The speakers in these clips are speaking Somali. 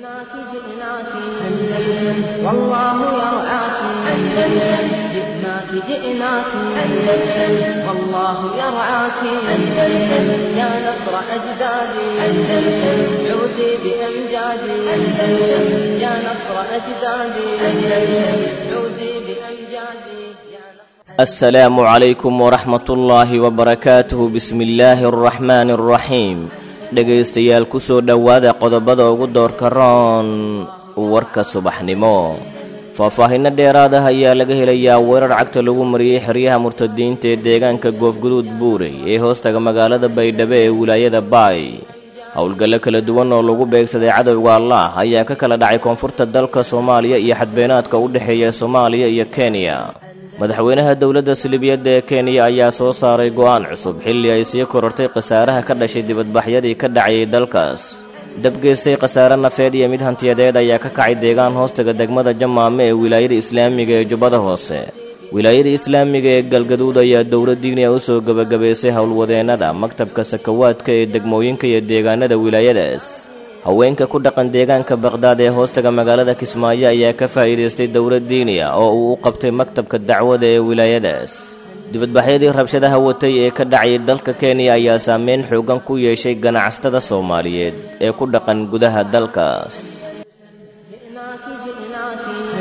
جئناك جئناك أندلس والله يرعاك أندلس جئناك جئناك أندلس والله يرعاك أندلس يا نصر أجدادي أندلس عودي بأمجادي أندلس يا نصر أجدادي أندلس عودي بأمجادي يا نصر السلام عليكم ورحمة الله وبركاته بسم الله الرحمن الرحيم dhegaystayaal ku soo dhowaada qodobada ugu doorka roon warka subaxnimo faahfaahinno dheeraad ah ayaa laga helayaa weerar cagta lagu mariyey xeryaha murtadiinta ee deegaanka goofguduud buurey ee hoostaga magaalada baydhabo ee wilaayada baay howlgallo kala duwan oo lagu beegsaday cadowga allah ayaa ka kala dhacay koonfurta dalka soomaaliya iyo xadbeenaadka u dhexeeya soomaaliya iyo kenya madaxweynaha dowladda silibiyadda ee kenya ayaa soo saaray go'aan cusub xilli ay sii korortay khasaaraha ka dhashay dibadbaxyadii ka dhacayay dalkaas dabgeystay khasaare nafeed iyo mid hantiyadeed ayaa ka kacay deegaan hoostaga degmada jamaame ee wilaayada islaamiga ee jubbada hoose wilaayada islaamiga ee galgaduud ayaa dowlad diiniya u soo gebagabaysay howlwadeennada maktabka sakawaadka ee degmooyinka iyo deegaanada wilaayadaas haweenka ku dhaqan deegaanka baqhdaad ee hoostaga magaalada kismaayo ayaa ka faa'iidaystay dowlad diiniya oo uu u qabtay maktabka dacwada ee wilaayadaas dibadbaxyadii rabshadaha watay ee ka dhacayay dalka kenya ayaa saameyn xoogan ku yeeshay ganacsatada soomaaliyeed ee ku dhaqan gudaha dalkaas جئناك جئناك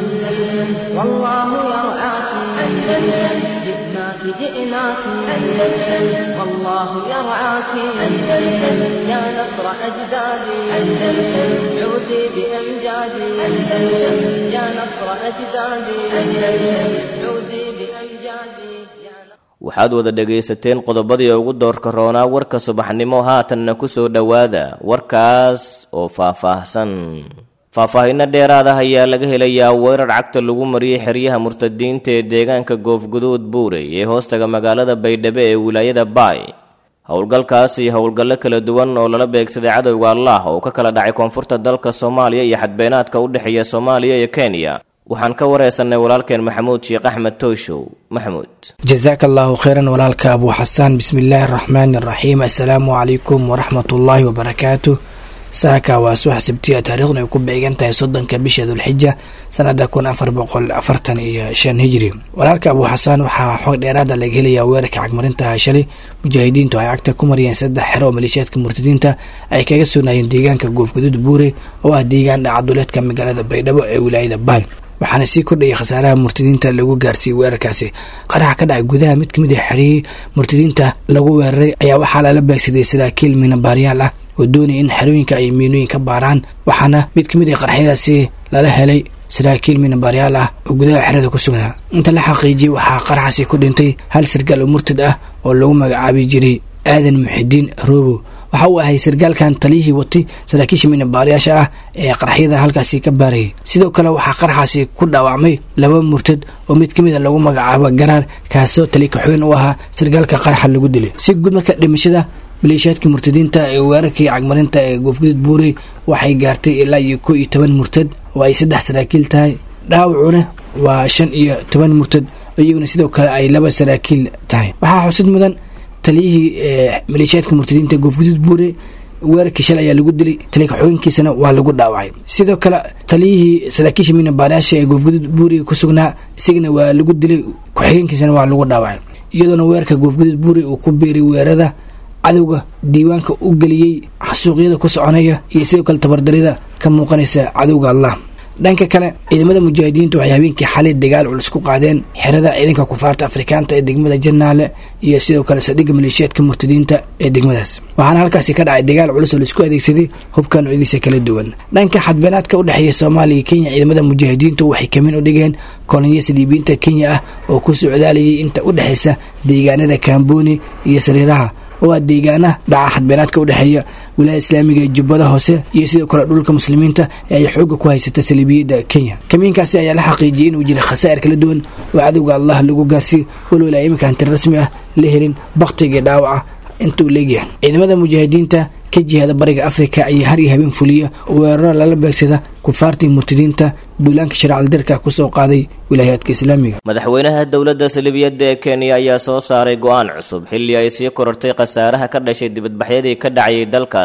أندلس والله يرعاك أندلس جئناك جئناك أندلس والله يرعاك أندلس يا نصر أجدادي أندلس عودي بأمجادي أندلس يا نصر أجدادي أندلس عودي بأمجادي يا نصر waxaad wada dhegaysateen qodobadii ugu doorka roonaa warka subaxnimo haatanna ku soo dhowaada warkaas oo faahfaahsan faahfaahinno dheeraad ah ayaa laga helayaa weerar cagta lagu mariyey xeryaha murtadiinta ee deegaanka goofguduud buurey ee hoostaga magaalada baydhabo ee wilaayada baay howlgalkaas iyo howlgallo kala duwan oo lala beegsaday cadowga allah oo ka kala dhacay koonfurta dalka soomaaliya iyo xadbeenaadka u dhexeeya soomaaliya iyo kenya waxaan ka wareysanay walaalkeen maxamuud sheekh axmed tooshow maxamuud jasaaka allahu kheyran walaalka abuu xasaan bismi illaahi araxmaani araxiim assalaamu calaykum waraxmatullaahi wabarakaatu saaka waa subax sabtiya taariikhdu ay ku beegan tahay soddonka bisha dulxija sanada kun afar boqol afartan iyo shan hijri walaalka abuu xasaan waxaa xoog dheeraada laga helayaa weerarka cagmarintaha shalay mujaahidiintu ay cagta ku mariyeen saddex xero oo maleeshiyaadka murtadiinta ay kaga sugnaayeen deegaanka goofguduud buure oo ah deegaan dhacaduleedka magaalada baydhabo ee wilaayada baay waxaana sii kordhayay khasaaraha murtadiinta lagu gaarsiiyey weerarkaasi qaraxa ka dhacay gudaha mid kamid a xerihii murtadiinta lagu weeraray ayaa waxaa lala beegsaday saraakiil miinabaaryaal ah oo doonaya in xerooyinka ay miinooyin ka baaraan waxaana mid kamid a qarxyadaasi lala helay saraakiil miinabaaryaal ah oo gudaha xerada ku sugnaa inta la xaqiijiyey waxaa qaraxaasi ku dhintay hal sargaal oo murtad ah oo lagu magacaabi jiray aadan muxidiin roobo waxa uu ahay sargaalkan taliyihii watay saraakiisha miinabaarayaasha ah ee qaraxyada halkaasi ka baarayay sidoo kale waxaa qaraxaasi ku dhaawacmay laba murtad oo mid kamid a lagu magacaabo garaar kaasoo tali kaxoyn u ahaa sargaalka qaraxa lagu dilay si guud marka dhimashada maleeshiyaadkii murtadiinta ee weerarkii cagmarinta ee goofguduud buurey waxay gaartay ilaa iyo kow iyo toban murtad oo ay saddex saraakiil tahay dhaawacuna waa shan iyo toban murtad iyaguna sidoo kale ay laba saraakiil tahay waxaa xusid mudan taliyihii maleeshiyaadka murtadiinta goofguduud buure weerarkii shalay ayaa lagu dilay talikaxooyinkiisana waa lagu dhaawacay sidoo kale taliyihii saraakiisha miinabaarayaasha ee goofguduud buuri ku sugnaa isagana waa lagu dilay ku-xigeenkiisana waa lagu dhaawacay iyadoona weerarka goofguduud buuri uu ku biiray weerarada cadowga diiwaanka u geliyey xasuuqyada ku soconaya iyo sidoo kale tabardarida ka muuqanaysa cadowga allah dhanka kale ciidamada mujaahidiintu waxay habeenkii xalay dagaal culus ku qaadeen xerada ciidanka kufaarta afrikaanta ee degmada janaale iyo sidoo kale sadhiga maleeshiyaadka murtadiinta ee degmadaas waxaana halkaasi ka dhacay dagaal culus oo laisku adeegsaday hubka noocyadiisa kala duwan dhanka xadbeenaadka u dhexeeya soomaaliya iyo kenya ciidamada mujaahidiintu waxay kamin u dhigeen koloniya saliibiyiinta kenya ah oo ku socdaalayay inta u dhexeysa deegaanada kaamboni iyo sariiraha oo ah deegaana dhaca xadbeenaadka u dhexeeya wilaaya islaamiga ee jubbada hoose iyo sidoo kale dhulka muslimiinta ee ay xooga ku haysata saliibiyadda kenya kamiinkaasi ayaa la xaqiijiyey inuu jira khasaa'ir kala duwan oo cadowga allah lagu gaarsiiy walow ilaa iminka hanti rasmi ah la helin bakhtiga dhaawaca intuu leegyahay ciidamada mujaahidiinta ka jihada bariga afrika ayaa har iyo habeen fuliya weeraro lala beegsada kufaartii murtadiinta duulaanka sharcaldirka kusoo qaaday wilaayaadka islaamiga madaxweynaha dowladda salibiyadda ee kenya ayaa soo saaray go'aan cusub xilli ay sii korortay khasaaraha ka dhashay dibadbaxyadii ka dhacayay dalkaas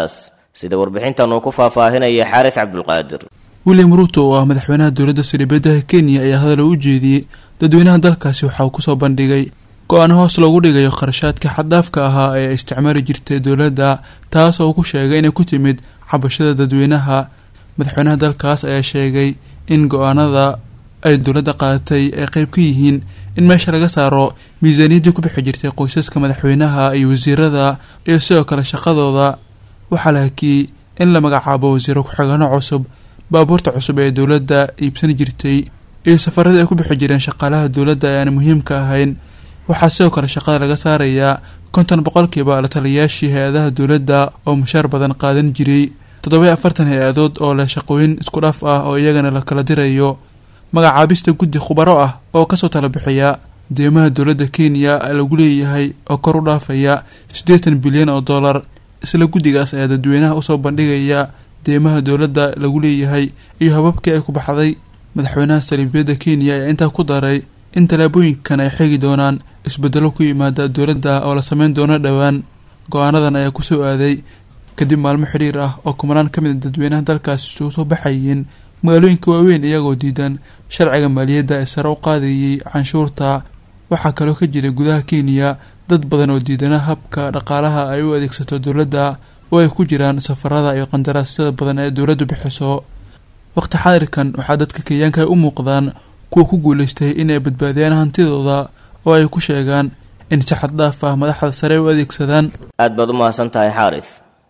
sida warbixintan uu ku faahfaahinaya xaaris cabdulqaadir william ruuto oo ah madaxweynaha dowladda saldhigyada kenya ayaa hadal u jeediyey dadweynaha dalkaasi waxa uu kusoo bandhigay go-aan hoos loogu dhigayo kharashaadka xaddaafka ahaa ee isticmaali jirtay dowladda taas oo uu ku sheegay inay ku timid cabashada dadweynaha madaxweynaha dalkaas ayaa sheegay in go-aanada ay dowladda qaadatay ay qeyb ka yihiin in meesha laga saaro miisaaniyaddii ku bixi jirtay qoysaska madaxweynaha iyo wasiirada iyo sidoo kale shaqadooda waxaa la hakiyey in la magacaabo wasiiro ku-xigano cusub baabuurta cusub ee dowladda iibsan jirtay iyo safaradii ay ku bixi jireen shaqaalaha dowladda ee aan muhiimka ahayn waxaa sidoo kale shaqada laga saarayaa konton boqolkiiba la taliyayaashii hay-adaha dowladda oo mushaar badan qaadan jiray toddoba afartan hay-adood oo leh shaqooyin isku dhaf ah oo iyagana la kala dirayo magacaabista guddi khubaro ah oo kasoo tala bixiya deemaha dowladda kenya lagu leeyahay oo kor u dhaafaya siddeetan bilyan oo dollar isla guddigaas ayaa dadweynaha usoo bandhigaya deemaha dowladda lagu leeyahay iyo hababkii ay ku baxday madaxweynaha saliibiyadda kenya ayaa intaa ku daray in tallaabooyinkan ay xegi doonaan isbedelo ku yimaada dowladda oo la sameyn doono dhowaan go-aanadan ayaa kusoo aaday kadib maalmo xidhiir ah oo kumanaan ka mid a dadweynaha dalkaasi isugu soo baxayeen magaalooyinka waaweyn iyagoo diidan sharciga maaliyadda ee sare u qaadayay canshuurta waxaa kaloo ka jira gudaha kenya dad badan oo diidana habka dhaqaalaha ay u adeegsato dowladda oo ay ku jiraan safarada iyo qandaraasyada badan ee dowladdu bixiso waqti xaadirkan waxaa dadka kenyaanka ay u muuqdaan kuwa ku guuleystay inay badbaadiyaan hantidooda oo ay ku sheegaan in si xad dhaaf ah madaxda sare u adeegsadaan aad baad u mahadsan tahay xaaris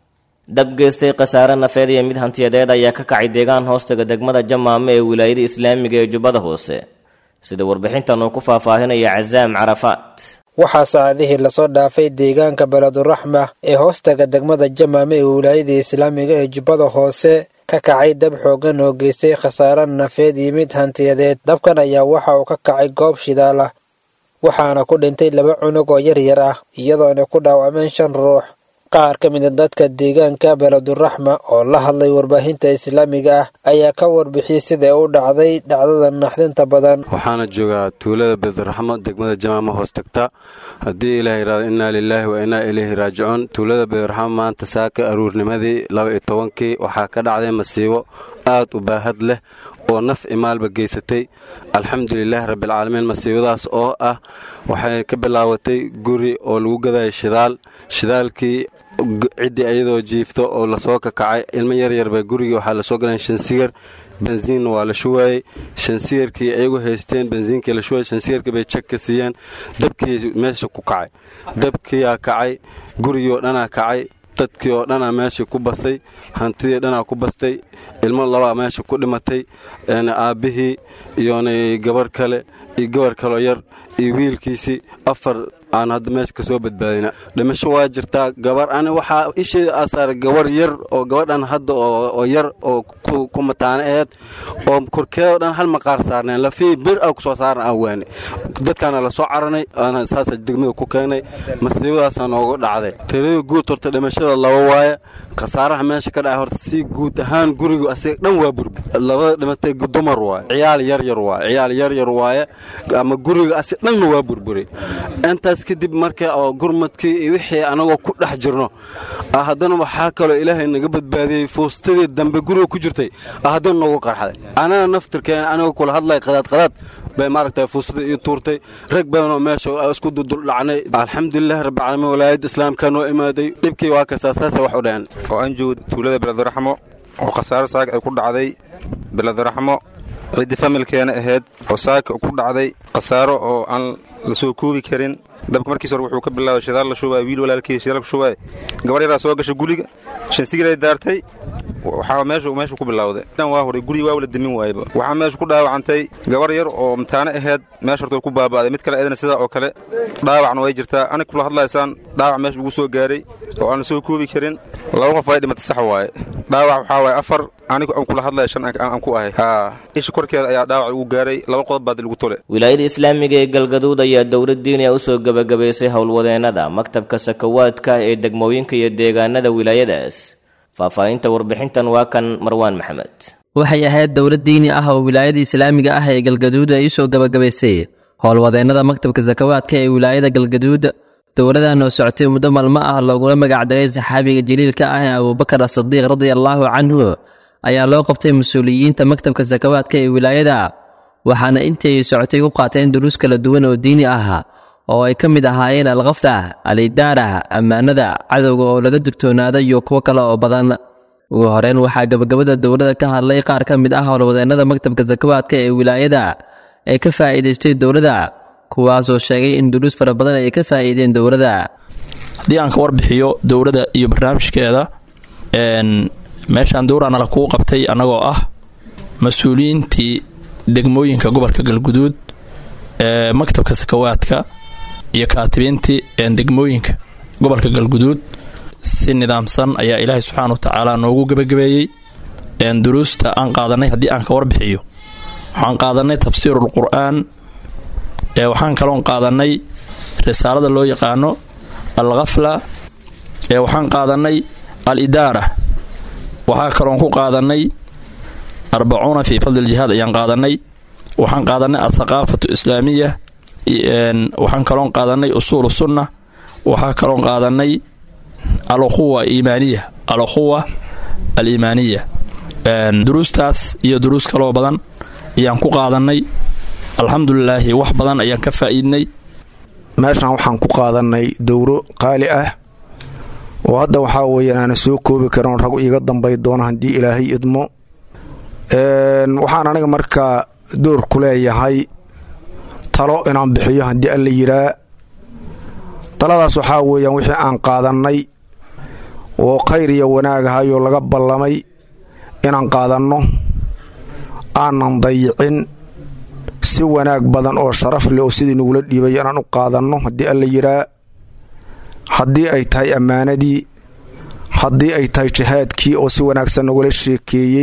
dab geystay khasaare nafeed iyo mid hantiyadeed ayaa ka kacay deegaan hoostaga degmada jamaame ee wilaayada islaamiga ee jubbada hoose sida warbixintan uu ku faahfaahinaya casaam carafaat waxaa saacadihii lasoo dhaafay deegaanka beleduraxma ee hoostaga degmada jamaame ee wilaayada islaamiga ee jubbada hoose ka kacay dab xooggan oo geystay khasaare nafeed iyo mid hantiyadeed dabkan ayaa waxa uu ka kacay goob shidaal ah waxaana ku dhintay laba cunug oo yar yar ah iyadoona ku dhaawacmeen shan ruux qaar ka mid a dadka deegaanka beleduraxma oo la hadlay warbaahinta islaamiga ah ayaa ka warbixiyey siday u dhacday dhacdada naxdinta badan waxaana joogaa tuulada beleduraxmo degmada jamaama hoos tagta haddii ilaah yidhahdo innaa lilaahi wa innaa ilayhi raajicuun tuulada beleduraxmo maanta saaka aruurnimadii laba iyo tobankii waxaa ka dhacday masiibo aad u baahad leh oo naf imaalba geysatay alxamdulilaahi rabbialcaalamiin masiibadaas oo ah waxay ka bilaabatay guri oo lagu gadaya shidaal shidaalkii ciddii ayadoo jiifto oo lasoo kakacay ilmo yaryarba gurigii waxaa lasoo galan shansigar bensiinna waa la shuwaayey shansigarkii ayagu haysteen bensiinkii la shuwayey shansigarkii bay jag ka siiyeen dabkii meesha ku kacay dabkiyaa kacay gurigii oo dhanaa kacay dadkii oo dhanaa meesha ku basay hantidii dhanaa ku bastay ilmo labaa meesha ku dhimatay aabbihii iyona gabar kale iyo gabar kaloo yar iyo wiilkiisii afar aan hadda meesha ka soo badbaadina dhimasho waa jirtaa gabar ani waxaa isheeda aasaara gabar yar oo gabadhan hadda oo yar oo ku mataano aheed oo korkeedoo dhan hal maqaar saarneen lafii bir a ku soo saaran aan waani dadkaana la soo caranay aana saasa degmada ku keenay masiibadaasaa noogu dhacday tiradii guud horta dhimashada laba waaye khasaaraha meesha ka dhacay horta si guud ahaan gurigu asiga dhan waa burbi labada dhimatay dumar waaye ciyaal yaryar waaye ciyaal yaryar waaye ama guriga asiga dhanna waa burburi intaas kadib marka oo gurmadkii iyo wixii anagoo ku dhex jirno haddana waxaa kaloo ilaahay naga badbaadiyey fuustadii dambe guriga ku jirtay haddana noogu qarxday anana naftirkeen anigoo kula hadlay qadaadqadaad bay maaragtay fuustadii ii tuurtay rag badanoo meesha isku duldhacnay alxamdulilahi rabbilcaalamiin walaayadda islaamka noo imaaday dhibkii waa kastaa saasa wax u dhaheen oo aan joogo tuulada beleduraxmo oo khasaaro saaka ay ku dhacday beleduraxmo ciddii familkeena ahayd oo saaka ku dhacday khasaaro oo aan la soo koobi karin dabka markiis hore wuxuu ka bilaabay shidaal la shubay wiil walaalkii shidaal ku shubay gabar yaraa soo gashay guliga shansigiray daartay waxaa meeshu meeshu ku bilowday dhan waa horay guriga waa wala demin waayba waxaa meeshu ku dhaawacantay gabar yar oo mataano ahayd meesha horta ku baaba'day mid kale eedana sidaa oo kale dhaawacna way jirtaa anig kula hadlaysaan dhaawac meesha ugu soo gaaray oo aan la soo koobi karin laba qof ay dhimatay sax waaye dhaawac waxaa waaye afar anigu aan kula hadlaya shan aan ku ahay haa isha korkeeda ayaa dhaawac ugu gaaray laba qodob baad lagu tole wilaayada islaamiga ee galgaduud ayaa dowlad diiniya usoo gebagabaysay howlwadeennada maktabka sakawaadka ee degmooyinka iyo deegaanada wilaayadaas faahfaahinta warbixintan waa kan marwaan maxamed waxay ahayd dowlad diini ah oo wilaayada islaamiga ah ee galgaduud ay usoo gebagabaysay howlwadeennada maktabka sakawaadka ee wilaayada galgaduud dowladan oo socotay muddo maalmo ah loogula magacdaray saxaabiga jaliilka ah ee abuubakar asidiiq radia allaahu canhu ayaa loo qabtay mas-uuliyiinta maktabka sakawaadka ee wilaayada waxaana intii ay socotay u qaateen duruus kala duwan oo diini ah oo ay ka mid ahaayeen alkhafda alidaara ammaanada cadowga oo laga digtoonaada iyo kuwo kale oo badan ugu horeyn waxaa gabagabada dowladda ka hadlay qaar ka mid ah howlwadeennada maktabka sakawaadka ee wilaayada ee ka faa'iidaystay dowladda kuwaasoo sheegay in duruus fara badan ay ka faa'iideen dowladda haddii aan ka warbixiyo dowladda iyo barnaamijkeeda meeshaan dowrana la kuu qabtay annagoo ah mas-uuliyiintii degmooyinka gobolka galguduud ee maktabka sakawaadka iyo kaatibiintii degmooyinka gobolka galguduud si nidaamsan ayaa ilaahay subxaana wa tacaala noogu gebagabeeyey duruusta aan qaadanay haddii aan ka warbixiyo waxaan qaadanay tafsiirul qur-aan waxaan kaloon qaadanay risaalada loo yaqaano al khafla waxaan qaadanay al idaara waxaa kaloon ku qaadanay arbacuuna fii fadli ljihaad ayaan qaadanay waxaan qaadanay athaqaafatu islaamiya waxaan kaloon qaadanay usuulu sunna waxaa kaloon qaadanay alquwa iimaaniya alquwa aliimaaniya duruustaas iyo duruus kaloo badan ayaan ku qaadanay alxamdulilaahi wax badan ayaan ka faa'iidnay meeshan waxaan ku qaadanay dowro qaali ah oo hadda waxaa weeyaan aana soo koobi karin rag iiga dambay doona haddii ilaahay idmo waxaan aniga markaa door ku leeyahay talo inaan bixiyo haddii alla yiraa taladaas waxaa weeyaan wixii aan qaadannay oo khayr iyo wanaagahayoo laga ballamay inaan qaadanno aanan dayicin si wanaag badan oo sharaf leh oo sidii nagula dhiibay inaan u qaadanno haddii alla yiraa haddii ay tahay ammaanadii haddii ay tahay jihaadkii oo si wanaagsan nagula sheekeeyey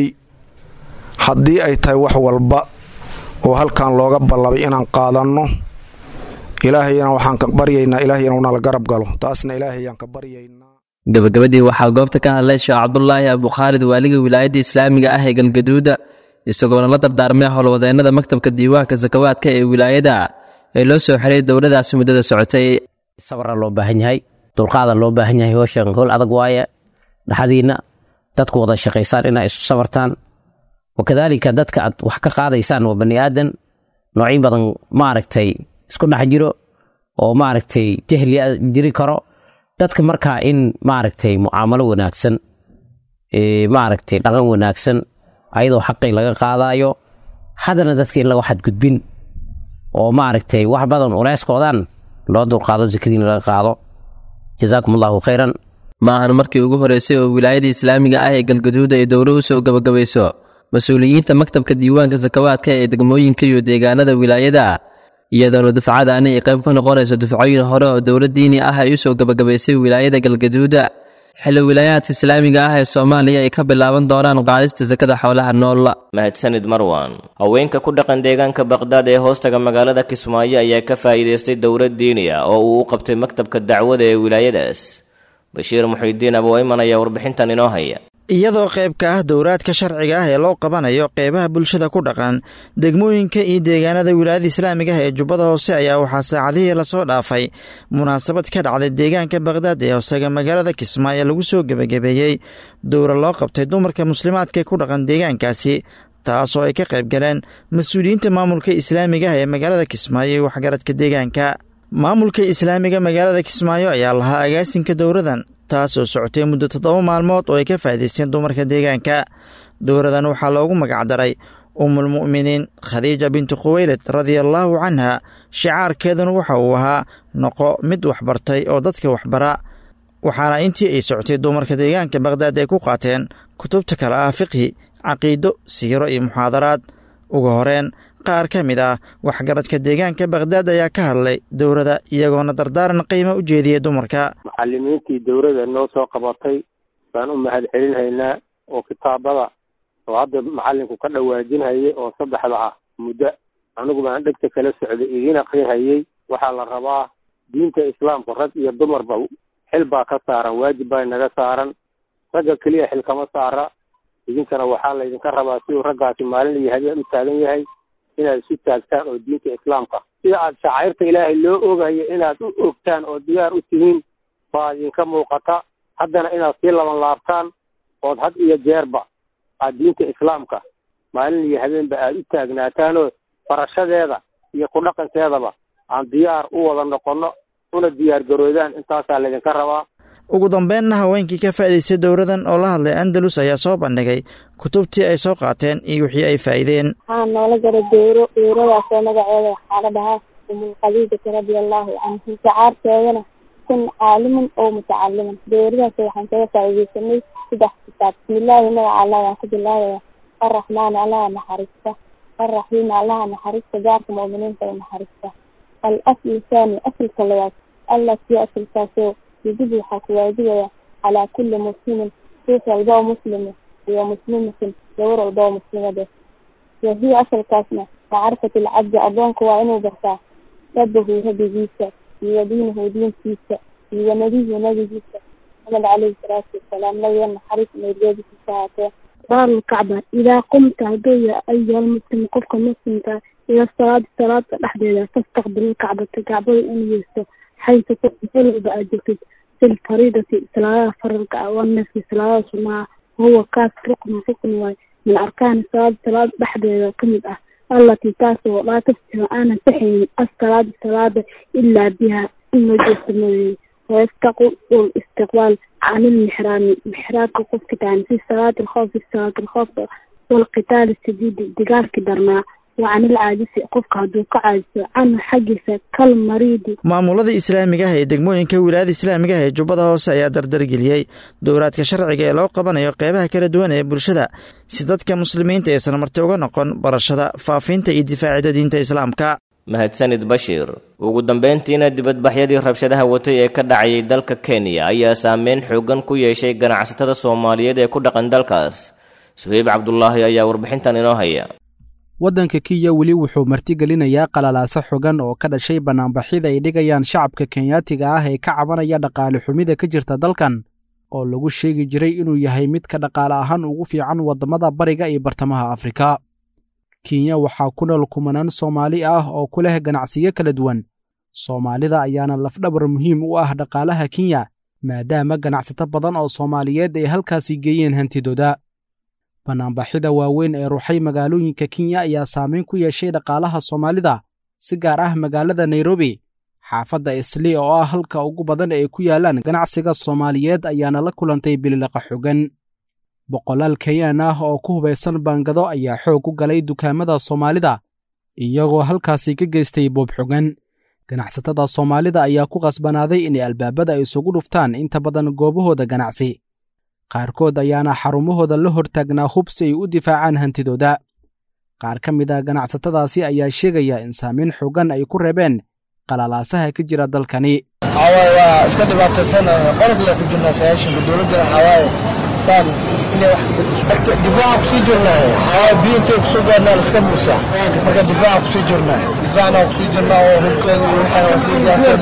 haddii ay tahay wax walba oo halkan looga ballamay inaan qaadanno ilaahayna waxaan ka baryaynaa ilaahay inuu nala garab galo taasna ilaahayaan ka baryaynaa gabagabadii waxaa goobta ka hadlay sheekh cabdulaahi abukhaalid waaliga wilaayadda islaamiga ah ee galgaduuda isagoona la dardaarmay howlwadeennada maktabka diiwaanka sakawaadka ee wilaayada ee loo soo xiray dowladaasi muddada socotay sabra loo baahan yahay dulqaada loo baahan yahay howshan howl adag waaye dhaxdiinna dadku wada shaqaysaan inaa isu sabartaan wakadaalika dadka aad wax ka qaadaysaan waa bani aadan noocyo badan maaragtay isku dhex jiro oo maaragtay jahli jiri karo dadka markaa in maaragtay mucaamalo wanaagsan maaragtay dhaqan wanaagsan ayadoo xaqii laga qaadaayo haddana dadka in laga xadgudbin oo maaragtay wax badan uleyskoodan loo dulqaado sakadiina laga qaado jazaakum allahu khayran ma ahan markii ugu horreysay oo wilaayada islaamiga ah ee galgaduud ay dowlo u soo gabagabayso mas-uuliyiinta maktabka diiwaanka sakawaadka ee degmooyinka iyo deegaanada wilaayada iyadoona dufcadaani ay qayb ka noqonayso dufcooyin hore oo dowlad diini ah ay u soo gabagabaysay wilaayada galgaduuda xilli wilaayaadka islaamiga ah ee soomaaliya ay ka bilaaban doonaan qaadista sakada xoolaha nool mahadsanid marwan haweenka ku dhaqan deegaanka baqhdaad ee hoostaga magaalada kismaayo ayaa ka faa'iidaystay dowlad diini ah oo uu u qabtay maktabka dacwada ee wilaayadaas bashiir muxiidiin aboweyman ayaa warbixintan inoo haya iyadoo qayb ka ah dowraadka sharciga ah ee loo qabanayo qeybaha bulshada ku dhaqan degmooyinka iyo deegaanada wilaayada islaamiga ah ee jubbada hoose ayaa waxaa saacadihii lasoo dhaafay munaasabad ka dhacday deegaanka baqhdaad ee hoosaga magaalada kismaayo lagu soo gebagabeeyey dowra loo qabtay dumarka muslimaadka ku dhaqan deegaankaasi taasoo ay ka qayb galeen mas-uuliyiinta maamulka islaamiga ah ee magaalada kismaayo iyo waxgaradka deegaanka maamulka islaamiga magaalada kismaayo ayaa lahaa agaasinka dowradan taasoo socotay muddo toddoba maalmood oo ay ka faa'idaysteen dumarka deegaanka dowradan waxaa loogu magacdaray ummulmu'miniin khadiija bintu khuweylad radiallaahu canha shicaarkeeduna waxa uu ahaa noqo mid waxbartay oo dadka waxbara waxaana intii ay socotay dumarka deegaanka baqhdaad ay ku qaateen kutubta kale ah fiqhi caqiido siiro iyo muxaadaraad ugu horeen qaar ka mid ah waxgaradka deegaanka baqhdaad ayaa ka hadlay dowladda iyagoona dardaaran qiimo u jeediyey dumarka macalimiintii dowladda noo soo qabatay baan u mahad celinhaynaa oo kitaabada oo hadda macalinku ka dhawaajinhayay oo saddexda ah muddo anigu baan dhegta kala socday idiin akrinhayey waxaa la rabaa diinta islaamka rag iyo dumarba xil baa ka saaran waajib baa naga saaran ragga keliya xil kama saara idinkana waxaa laydinka rabaa siduu raggaasi maalin iyo habeen u taagan yahay inaad isu taagtaan oo diinta islaamka si sida aad shacairta ilaahay loo ogayo inaad u ogtaan oo diyaar u tihiin baa idinka muuqata haddana inaad sii laban laabtaan ood had iyo jeerba aad diinta islaamka maalin iyo habeenba aad u taagnaataanoo barashadeeda iyo ku dhaqankeedaba aan diyaar u wada noqonno una diyaar garoodaan intaasaa laydinka rabaa ugu dambeynna haweenkii ka faa'idaystay dowradan oo la hadlay andalus ayaa soo bandhigay kutubtii ay soo qaateen iyo wixii ay faa'iideen waxaa noola gara dowro dowradaasoo magaceeda waxaa la dhahaa umulkhadiijati radia allahu canhu shacaarteedana kun caaliman oo mutacaliman dowradaas waxaan kaga faa'iidaysanay saddex kitaab bismillaahi magaca allah waan ku bilaabaya arraxmaani allaha naxariista arraxiimi allaha naxariista gaarka mu'miniinta u naxariista al aslu thani asalka labaad allati asalkaasoo yajib waxaa ku waajibaya calaa kulli muslimin ruux walba oo muslima iyo muslimatin gabar walba oo muslimade wahiya asalkaasna macrifatu lcabdi addoonka waa inuu bartaa rabbahu rabbigiisa iyo diinahu diintiisa iyo nabiyu nabigiisa maxamed caleyhi salaatu wasalaam nabiga naxariis meergeedikiisa haatee baarulkacba idaa qumta hadduu ya ayuha lmuslim qofka muslimka ila salaadi salaada dhexdeeda fastaqbil kacbata kacbada inuu yeesto xaysu walba aad joogtid fi lfariidati salaadaha faralka ah wanafki salaadaha sunaha wahuwa kaas ruknu rukni waay min arkaani salaada salaada dhexdeeda kamid ah allatii taasoo laa tafsiru aanan saxaynin assalaada salaada ilaa biha in loo jeesto mooyee wayastaqul istiqbaal can ilmixraami mixraabka qofka tahan fi salaati alkhoofi salaat alkhoofka walqitaali sadiidi digaalki darnaa wa can ilcaajisi qofka hadduu ka caajiso canhu xaggiisa kal mariidi maamulada islaamiga ah ee degmooyinka wilaayada islaamiga ah ee jubbada hoose ayaa dardargeliyey dowraadka sharciga ee loo qabanayo qeybaha kala duwan ee bulshada si dadka muslimiinta aysan marti uga noqon barashada faafinta iyo difaacida diinta islaamka mahadsanid bashiir ugu dambayntiina dibadbaxyadii rabshadaha watay ee ka dhacayay dalka kenya ayaa saameyn xoogan ku yeeshay ganacsatada soomaaliyeed ee ku dhaqan dalkaas suheyb cabdulaahi ayaa warbixintan inoo haya waddanka kenya weli wuxuu martigelinayaa qalalaaso xogan oo ka dhashay bannaanbaxyada ay dhigayaan shacabka kenyaatiga ah ee ka cabanaya dhaqaale xumida ka jirta dalkan oo lagu sheegi jiray inuu yahay midka dhaqaale ahaan ugu fiican waddamada bariga iyo bartamaha afrika kenya waxaa ku nool kumanaan soomaali ah oo ku leh ganacsiyo kala duwan soomaalida ayaana lafdhabar muhiim u ah dhaqaalaha kenya maadaama ganacsato badan oo soomaaliyeed ay halkaasi geeyeen hantidooda bannaanbaxyada waaweyn ee ruxay magaalooyinka kenya ayaa saameyn ku yeeshay dhaqaalaha soomaalida si gaar ah magaalada nairobi xaafadda isli oo ah halka ugu badan ay ku yaalaan ganacsiga soomaaliyeed ayaana la kulantay bililaqa xogan boqolaal kenyaan ah oo ku hubaysan baangado ayaa xoog u galay dukaamada soomaalida iyagoo halkaasi ka geystay boob xogan ganacsatada soomaalida ayaa ku qasbanaaday inay albaabada isugu dhuftaan inta badan goobahooda ganacsi qaarkood ayaana xarumahooda la hortaagnaa hub si ay u difaacaan hantidooda qaar ka mid a ganacsatadaasi ayaa sheegaya in saamayn xooggan ay ku reebeen qalalaasaha ka jira dalkani waxawaaye waa iska dhibaataysan qolobla ku jirnaa sayaashanka dowladdana waxawaaye saan inay wax difaaca kusii jirnaa waxawaaye biyo intay kusoo gaarnaa liska muusaa marka difaaca kusii jirnaa difaacna waa kusii jirnaa oo hubkeeda iyo waxay waa sii gaaseen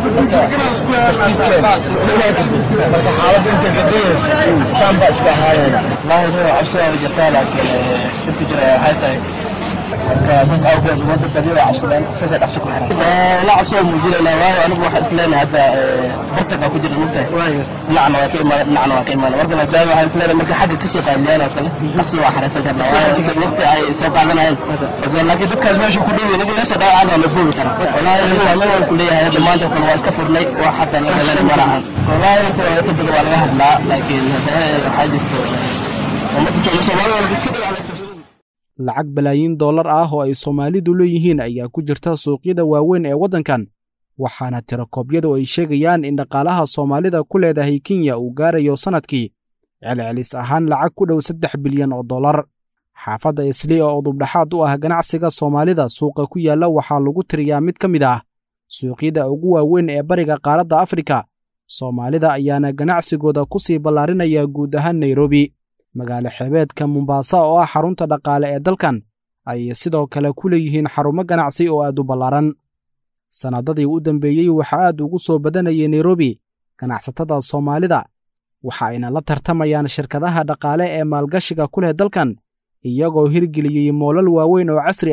tartiibkeeda marka xaaladda intay gadayayso saan baa iska ahaanayna wallaahi nio cabsi waa jirtaa laakiin dhibka jira waxay tahay marka saas awgeed ummadda badi waa cabsadaan saasay dhaqso ku xiran la cabsoo muujinayna waayo anigu waxaan isleenahay hadda bartag baa ku jira mugtahay dhinacna waa ka imaada dhinacna waa ka imaada marka maadaama waxaan isleenahay marka xagga kasoo qaadiyaan oo kale dhaqsi waa xareysan karnaa waayo sida waqti ay soo qaadanayeen laakiin dadkaas meesha ku dhow inagu meesha dhaawacada waa la boobi karaa wallaahi saameyn waan ku leeyahay hadda maanta oo kale waa iska furnay wax xataa la helana ma lahan wallaahi inta waa ka badan waa laga hadlaa laakiin waxaa jirto ummadda soomaalida iska dagaalamta lacag balaayiin dollar ah oo ay soomaalidu leeyihiin ayaa ku jirta suuqyada waaweyn ee waddankan waxaana tirakoobyadu ay sheegayaan in dhaqaalaha soomaalida ku leedahay kenya uu gaarayo sannadkii celcelis ahaan lacag ku dhow saddex bilyan oo dollar xaafadda isli oo dubdhaxaad u ah ganacsiga soomaalida suuqa ku yaalla waxaa lagu tiriyaa mid ka mid ah suuqyada ugu waaweyn ee bariga qaaradda afrika soomaalida ayaana ganacsigooda ku sii ballaarinaya guud ahaan nairobi magaalo xeebeedka mombaasa oo ah xarunta dhaqaale ee dalkan ayay sidoo kale ku leeyihiin xarumo ganacsi oo aad u ballaaran sannadadii u dambeeyey waxaa aad ugu soo badanayay nairobi ganacsatada soomaalida waxa ayna la tartamayaan shirkadaha dhaqaale ee maalgashiga ku leh dalkan iyagoo hirgeliyey moolal waaweyn oo casri ah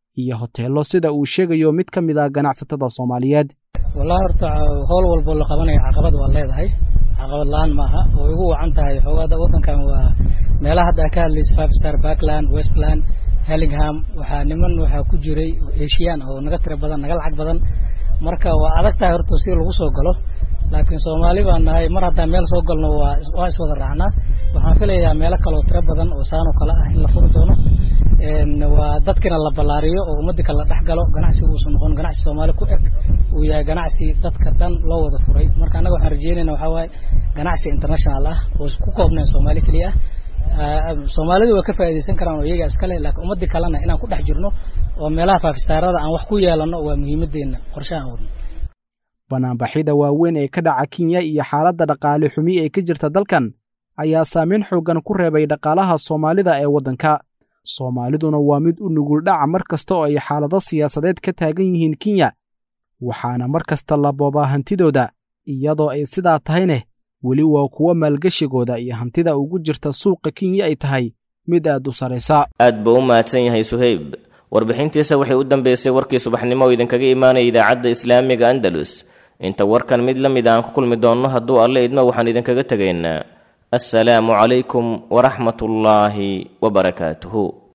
iyo hoteello sida uu sheegayo mid ka mid ah ganacsatada soomaaliyeed wallahi horta howl walbo la qabanayo caqabad waa leedahay caqabad la-aan maaha oo igu wacan tahay xoogaada waddankan waa meelaha hadda ka hadlaysa five star backland westland hellingham waxaa niman waxaa ku jiray eshiyan oo naga tira badan naga lacag badan marka waa adag tahay horta si lagu soo galo laakiin soomaali baan nahay mar haddaan meel soo galno waa waa iswada raacnaa waxaan filayaa meelo kaleoo tiro badan oo saanoo kale ah in la furi doono waa dadkina la ballaariyo oo ummadii kale la dhex galo ganacsigu uusan noqon ganacsi soomaali ku eg uu yahay ganacsi dadka dhan loo wada furay marka annaga waxaan rajeynayna waxaa waaye ganacsi international ah oo ku koobnayn soomaali keliya ah soomaalidu waa ka faa'iidaysan karaan oo iyaga iskale laakiin ummadii kalena inaan ku dhex jirno oo meelaha faafistaarada aan wax ku yeelanno waa muhiimadeenna qorshahan wadno banaanbaxyada waaweyn ee ka dhaca kenya iyo xaaladda dhaqaale xumi ee ka jirta dalkan ayaa saameyn xooggan ku reebay dhaqaalaha soomaalida ee waddanka soomaaliduna waa mid u nugul dhaca mar kasta oo ay xaalado siyaasadeed ka taagan yihiin kenya waxaana mar kasta la boobaa hantidooda iyadoo ay sidaa tahayneh weli waa kuwo maalgeshigooda iyo hantida ugu jirta suuqa kenya ay tahay mid aad u saraysa aad buu u mahadsan yahay suhayb warbixintiisa waxay u dambeysay warkii subaxnimo oo idinkaga imaanaya idaacadda islaamiga andalus inta warkan mid la mid aan ku kulmi doonno hadduu alle idmo waxaan idinkaga tegaynaa assalaamu calaykum waraxmatullaahi wabarakaatuhu